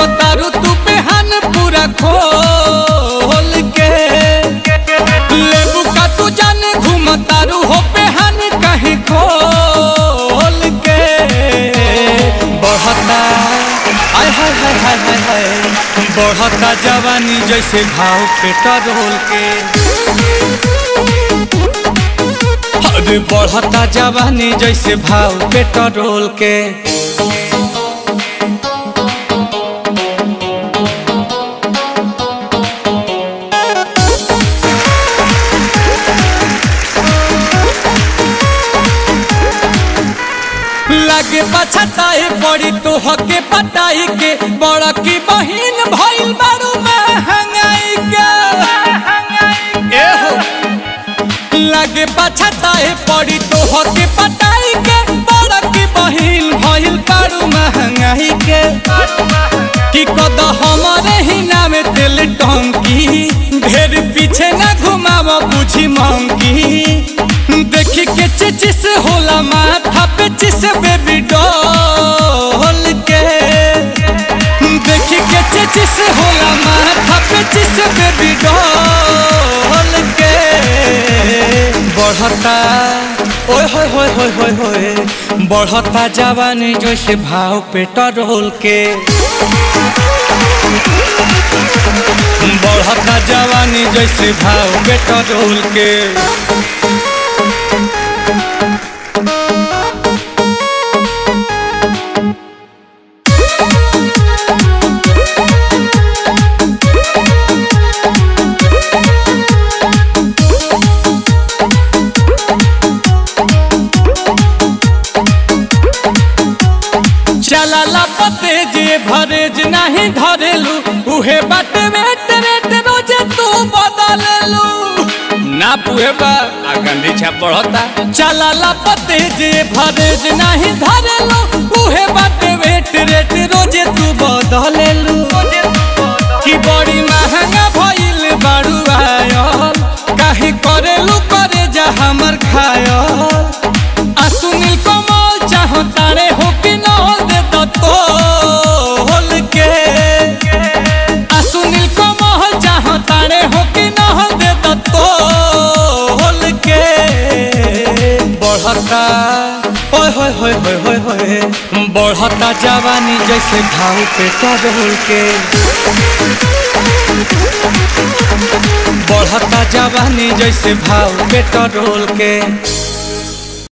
घूमतारू तू पेहन पूरा खोल के लेबू का तू जाने घूमतारू हो पेहन कहीं खोल के बढ़ता आय हाय हाय हाय हाय हाय बढ़ता जवानी जैसे भाव पेट्रोल के अरे बढ़ता जवानी जैसे भाव पेट्रोल के लागे पछताए पड़ी तो हके पटाई के बड़ा की बहिन भइल बारू महंगाई के ए हो लागे पछताए पड़ी तो हके पटाई के बड़ा की बहिन भइल बारू महंगाई के कि कद हमारे ही नाम तेल टंकी ढेर पीछे ना घुमाव बुझी मंकी देखी के चिचिस होला माथा पे चिस बेबी डॉल के देखी के चिचिस होला माथा पे चिस बेबी डॉल के बढ़ता ओए होए होए होए होए होए बढ़ता जवानी जैसे भाव पेट्रोल के बढ़ता जवानी जैसे भाव पेट्रोल के चला पते जे भरेज नहीं धरेलू उहे बात वेट रेट रोजे तू बदललू ना पुहे बा आ गंदी छाप बढ़ता चला पते जे भरेज नहीं धरेलू उहे बात वेट रेट रोजे तू बदललू कि बड़ी महंगा भइल बारू आयल काहे करेलू करे जा हमर खायल आ सुनील कमल चाहो तारे हो कि न दे तो तोल के आ सुनील कमल चाहो तारे हो कि न दे तो तोल के बढ़ता ओए होए होए होए होए होए बढ़ता जवानी जैसे भाव पेट्रोल के बढ़ता जवानी जैसे भाव पेट्रोल के